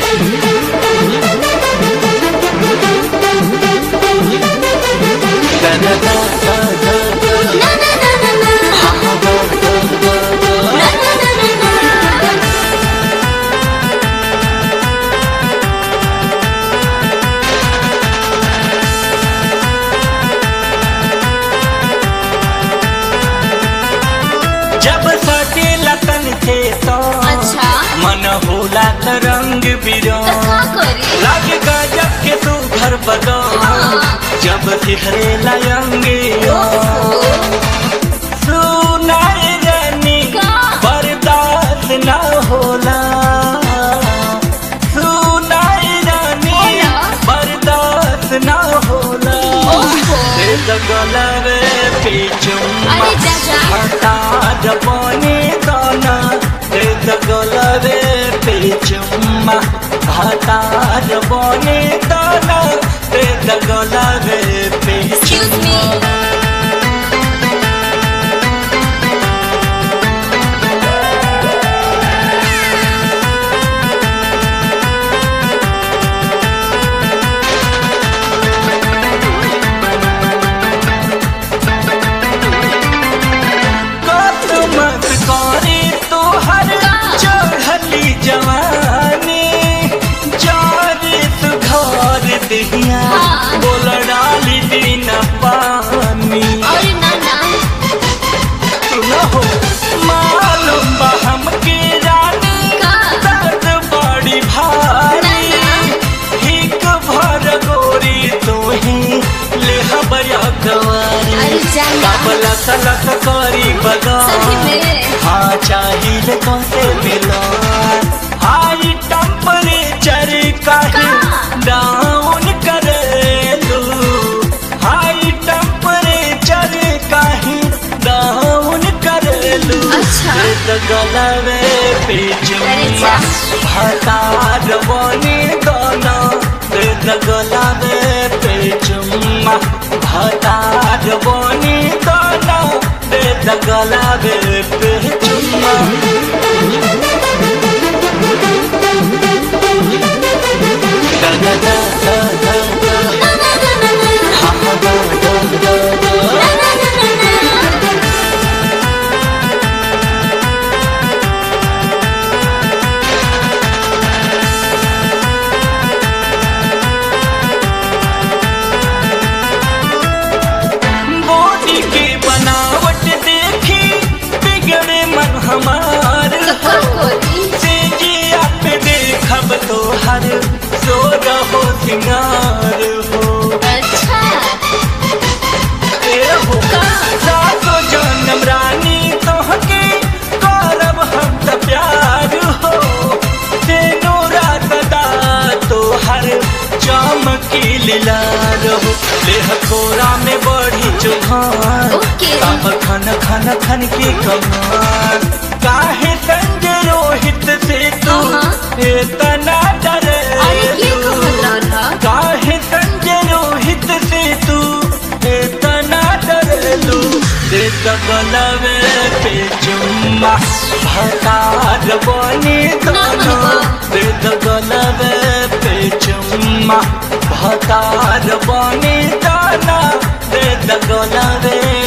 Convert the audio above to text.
जब सटे लतन थे सो अच्छा मन होला त रंग बिरंग तो का करी लागे गजब के तू घर बदो जब सिहरे लयंगे सुनाए रानी का? बर्दाश्त न होला सुनाए रानी होला? बर्दाश्त न होला ओहो। रे गलवे पे चुम्मा अरे चाचा। हटा जवानी दाना रे गलवे पे चुम्मा हटा जवानी दाना रे गलवे पे Excuse me. कत मत करे तोहर चढ़ली जवानी जारे तू घर दिहिया हाँ। बोल डाली दिन पानी अरे ना ना तू न हो मालूम बा हमके रानी का? दर्द बड़ी भारी ना, हिक भर गोरी तू ही ले हबया गवारी अरे जाना काबला सलक करी बगा सही में हाँ चाहिए कौसे मिलो हाई टेम्परेचर काहे का? डाउन करे लू हाई टेम्परेचर काहे डाउन करे लू अच्छा। गलवे पे अरे जुम्मा जा। भटा जवानी गाना दे गलवे पे जुम्मा भटा जवानी गाना दे गलवे पे जुम्मा da da da da da da ना ना ना ना ना ha ha da da da da ना ना ना ना ना बॉडी की बनावट देखी बिगड़े मन हमार तो का करी से जी आप देखब तो हर सो रहो सिंगार हो अच्छा ए हो का? सातो जन्म रानी तोहके करब हम त प्यार हो तेनो रात दा तो हर चमकी लीला रहो देह कोरा में बढ़ी चुहान ओके। अब खन खन खन की कमान काहे संग रोहित से तू हाँ। इतना डरे अरे ये कहत रहा काहे संग रोहित से तू इतना डरलू दे गलवे पे चुम्मा भतार बनी दोनों दे गलवे पे चुम्मा भतार बनी दोनों दे गलवे